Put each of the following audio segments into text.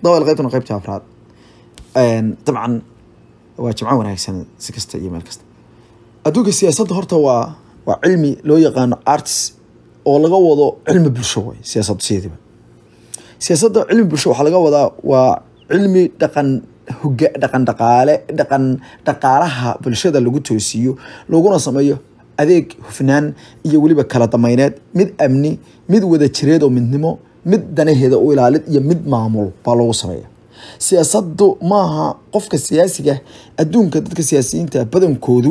dawal qaybtana qaybta afraad dabcan waa jimco wanaagsan si kasta iyo meel kasta adduunka siyaasadda horta waa waa cilmi loo yaqaano arts oo laga wado cilmi bulsho way siyaasaddu sideediba siyaasadda cilmi bulsho waxaa laga wadaa waa cilmi dhaqan hoga dhaqan dhaqaale dhaqan dhaqaalaha bulshada lagu toosiyo laguna sameeyo adeeg hufnaan iyo weliba kala dameyneed mid amni mid wada jireed oo midnimo mid danaheeda u ilaalid iyo mid maamul baa loogu sameeya siyaasaddu maaha qofka siyaasiga adduunka dadka siyaasiyiinta badankoodu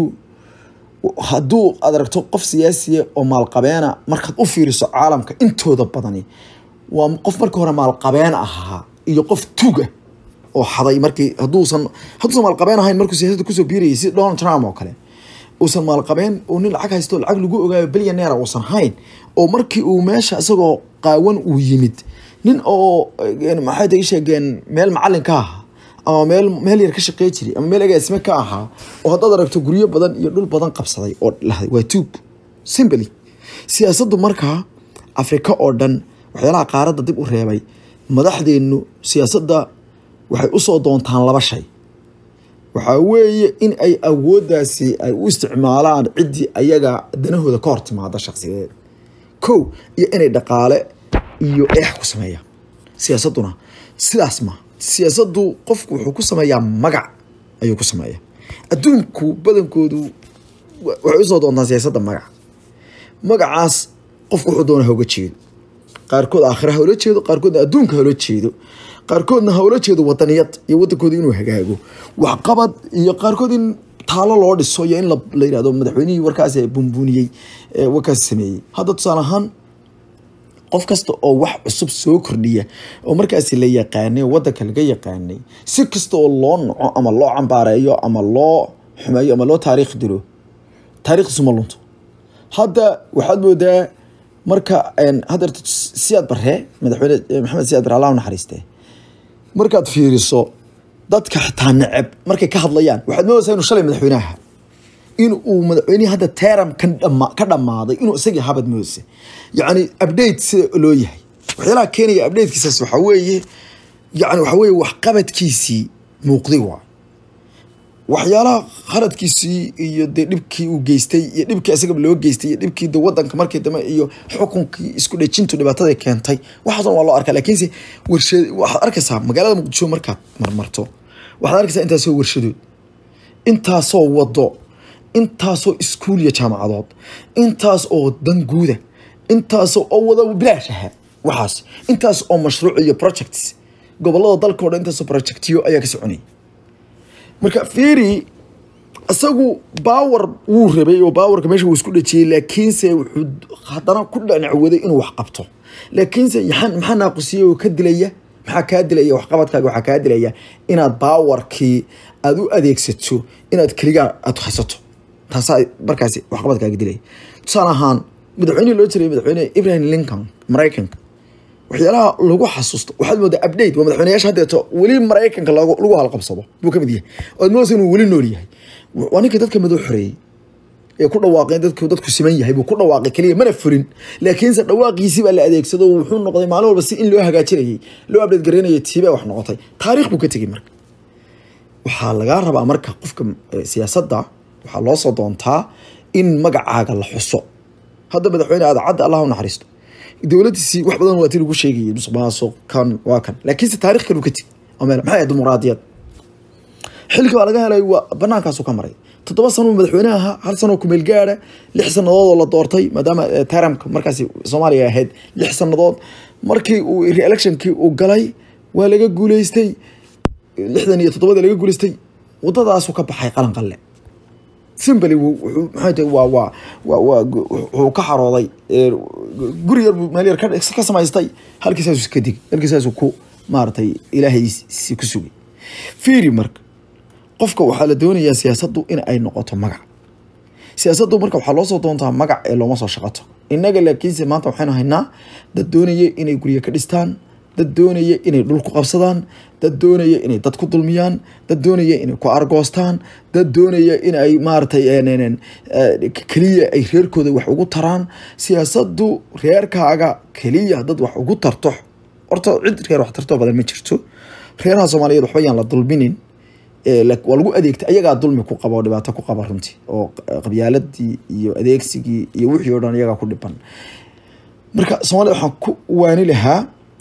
hadduu aad aragto qof siyaasiya oo maalqabeena markaad u fiiriso caalamka intooda badani waa qof markii hore maalqabeen ahaa iyo qof tuga oo xaday markii hadduusan hadduusan maalqabeen ahayn markuu siyaasadda kusoo biirayay si donald trump oo kale uusan maalqabeen oo nin lacag haysto lacag lagu ogaayo bilyaneera uusan hayn oo markii uu meesha isagoo qaawan uu yimid nin oo maxay tahay sheegeen meel macalin ka ahaa ama meel meel yar ka shaqey jiray ama meel agaasime ka ahaa oo haddaad aragto guryo badan iyo dhul badan qabsaday oo lahday waa tuug simply siyaasaddu markaa afrika oo dhan waxyaalaha qaaradda dib u reebay madaxdeennu siyaasadda waxay usoo doontaan laba shay waxaa weeye in ay awooddaasi ay u isticmaalaan ciddii ayaga danahooda ka hor timaada shakhsiyadeed kow iyo inay dhaqaale iyo eex ku sameeyaan siyaasadduna sidaas ma siyaasaddu qofku wuxuu ku sameeyaa magac ayuu ku sameeyaa adduunku badankoodu waxay usoo doontaan siyaasadda magac magacaas qofku wuxuu doona hauga jeedo qaarkood aakhira hawla jeedo qaarkoodna adduunka hawla jeedo qaarkoodna hawla jeedo wadaniyad iyo wadankooda inuu hagaago waxqabad iyo qaarkood in taalo loo dhiso iyo in la yidhahdo madaxweynihii warkaas bunbuniyey warkaas sameeyey hadda tusaale ahaan qof kasta oo wax cusub soo kordhiya oo markaasi la yaqaanay oo wadanka laga yaqaanay si kasta oo loo naco ama loo cambaareeyo ama loo xumeeyo ama loo taariikh dilo taariikhdiisu ma lunto hadda waxaad moodaa marka haddeerto siyaad barre madaxweyne maxamed siyaad barre allah u naxariistee markaad fiiriso dadka xitaa neceb markay ka hadlayaan waxaad moodaysaa inuu shalay madaxweynaha in uu madaxweynihii hadda teram ka dhammaaday inuu isagii habad moodaysa yacni update sida loo yahay waxyaalaha keenaya updatekiisaas waxaa weeye yani waxaa weeye waxqabadkiisii muuqday waay waxyaalaha khaladkiisii iyo dee dhibkii uu geystay iyo dhibkii isagaba loo geystay iyo dhibkii de wadanka markii dambe iyo xukunkii isku dhejintu dhibaatada keentay waxaas waa loo arkaa laakiinse warshad waxaad arkaysaa magaalada muqdisho markaad marmarto waxaad arkaysaa intaasoo warshadood intaasoo wado intaasoo iskuul iyo jaamacadood intaas oo danguuda intaasoo oo wada bilaash aha waxaas intaas oo mashruuc iyo projects gobolada dalka o dhan intaasoo projectiyo ayaa ka soconayay marka fiiri isagu baawar wuu rabay oo baawarka meesha wuu isku dhajiyey laakiinse wuxuu haddana ku dhanacwaday inuu wax qabto laakiinse maxaa naaqusiyey oo ka dilaya maxaa kaa dilaya waxqabadkaaga waxaa kaa dilaya inaad baawarkii aada u adeegsato inaad keligaa aad haysato taasaa markaasi waxqabadkaaga dilaya tusaale ahaan madaxweynihii loo jiray madaxweyne ibrahim lincoln maraykanka waxyaalaha lagu xasuusto waxaad moodaa update waa madaxweynayaasha haddeeto weli maraykanka lagu halqabsado buu ka mid yahay oad moodaysa inuu weli nool yahay waa ninkii dadka madow xoreeyey ee ku dhawaaqeen dadku dadku siman yahay buu ku dhawaaqay keliya mana furin laakiinse dhawaaqiisii baa la adeegsado wuxuu noqday maalin walba si in loo hagaajinayay loo update garaynayay tiibaa wax noqotay taariikh buu ka tegey marka waxaa lagaa rabaa marka qofka siyaasadda waxaa loo soo doontaa in magacaaga la xuso hadda madaxweyne aadacadda allah u naxariisto dowladiisii wax badan waa ti lagu sheegayay musuqmaasuq kan waa kan laakiinse taarikh kan uu ka tegi maxay ahayd dimuqraadiyad xilka baa laga helay waa banaankaasuu ka maray toddoba sano madaxweynaha ahaa hal sanoo kumeel gaara lix sannadood oo la doortay maadaama taramka markaasi soomaaliya ahayd lix sannadood markii uu re-electionkii uu galay waa laga guuleystay lixdan iyo toddobada laga guuleystay wadadaasuu ka baxay qalan qalle simbly wuxuu maxay tahay waa waa waa waa wuxuu ka xarooday guri yar buu meel yar ka samaystay halkiisaasuu ka dig halkiisaasuu ku maaragtay ilaahaysi ku sugay fiiri marka qofka waxaa la doonayaa siyaasaddu in ay noqoto magac siyaasaddu marka waxaa loo soo doontaa magac ee looma soo shaqato innaga laakiinse maanta waxaynu haynaa dad doonaya inay guryo ka dhistaan dad doonaya inay dhul ku qabsadaan dad doonaya inay dad ku dulmiyaan dad doonaya inay ku argoostaan dad doonaya in ay maaragtay keliya ay reerkooda wax ugu taraan siyaasaddu reerkaaga keliya dad wax ugu tarto horta cid reer wax tartoo badan ma jirto reeraha soomaaliyeed waxba yaan la dulminin waa lagu adeegtay ayagaa dulmi ku qaba oo dhibaato ku qaba runtii oo qabyaaladii iyo adeegsigii iyo wixii o dhan iyagaa ku dhiban marka soomaalida waxaan ku waani lahaa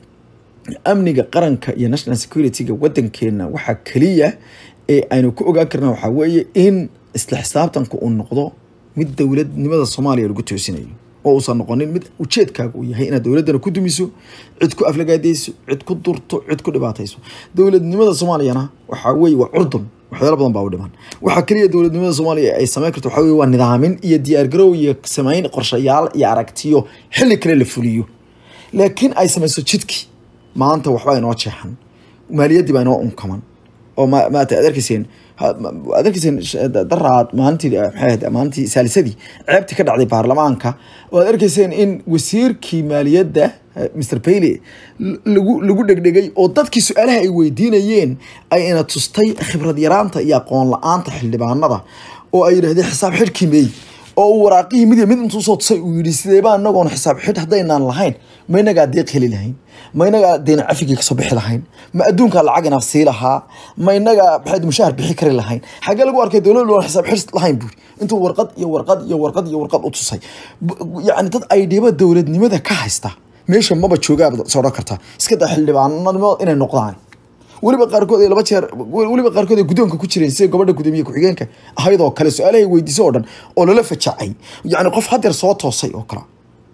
amniga qaranka iyo national security-ga wadankeena waxaa keliya ee aynu ku ogaan karna waxaa weeye in isla xisaabtanka uu noqdo mid dowladnimada soomaaliya lagu toosinayo oo uusan noqonin mid ujeedkaaga uu yahay inaad dowladdana ku dumiso cid ku aflagaadeyso cid ku durto cid ku dhibaatayso dowladnimada soomaaliyana waxaa weeye waa curdun waxyaalo badan baa u dhiman waxaa keliya dowladnimada soomaaliya ay samayn karto waxaa weye waa nidaamin iyo diyaargarow iyo samayn qorshayaal iyo aragtiyo xilli kale la fuliyo laakiin ay samayso jidkii maanta waxbaa inoo jeexan maaliyaddii baa inoo unkaman oo maata ad arkayseen ad arkayseen daraad maalintii maxay ahayd maalintii saalisadii ceebtii ka dhacday baarlamaanka oo aad arkayseen in wasiirkii maaliyadda mr bailey lagu lagu dhegdhegay oo dadkii su-aalaha ay weydiinayeen ay ina tustay khibrad yaraanta iyo aqoon la-aanta xildhibaanada oo ay yidhahdeen xisaab xidhkii meey oo uu waraaqihii mid mid intuu soo tusay uu yidhi sideebaa inagoon xisaab xidh haddaynaan lahayn ma inagaa deeq heli lahayn ma inagaa deena cafigii kasoo bixi lahayn ma adduunkaa lacag inaa sii lahaa ma inagaa maxayd mushaahar bixi kari lahayn xaggee lagu arkay dowladdu aan xisaab xidh lahayn buuri intuu warqad iyo warqad iyo warqad iyo warqad u tusay yacni dad aydhiba dowladnimada ka haysta meesha maba joogaaba soo odhan kartaa iska daa xildhibaanimo inay noqdaan weliba qaarkood ay laba jeer weliba qaarkood ay guddoonka ku jireen sida gabadha gudoomiye ku-xigeenka ahayd oo kale su-aalahay weydiiso oo dhan oo lala fajacay yacni qof hadeer soo toosay oo kale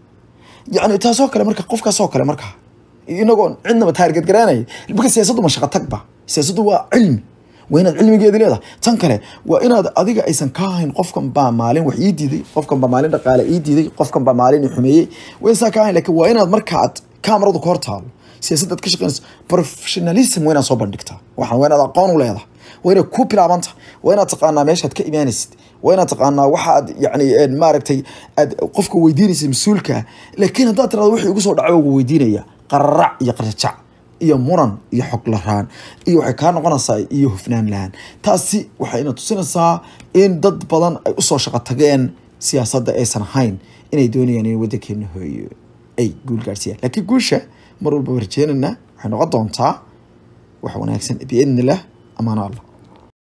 yacni taasoo kale marka qofkaasoo kale marka inagoon cidnaba taargadgaraanaya marka siyaasaddu ma shaqo tagba siyaasaddu waa cilmi waa inaad cilmigeedi leedahay tan kale waa inaad adiga aysan ka ahayn qofkan baa maalin wax ii diiday qofkan baa maalin dhaqaale ii diiday qofkan baa maalin i xumeeyey waa insaa ka ahayn lakin waa inaad markaad kaamaradu ka hor taalo siyaasadda ad ka shaqeynayso professionalism waa inaad soo bandhigtaa waxaan waa inaad aqoon u leedahay waa inaad ku bilaabanta waa inaad taqaanaa meeshaad ka imaanaysid waa inaad taqaanaa waxaad yacni maaragtay aad qofka weydiinaysa mas-uulka laakiin haddaad tirado wixii ugu soo dhacay ugu weydiinaya qararac iyo qarjajac iyo muran iyo xog laraan iyo waxay kaa noqonaysaa iyo hufnaan lahaan taasi waxayna tusinaysaa in dad badan ay usoo shaqo tageen siyaasadda aysan ahayn inay doonayaan in waddankeena hooyo ay guul gaadhsiiyaan laakiin guusha mar walba warjeenana waxay noqon doontaa wax wanaagsan biidni illah amaano allah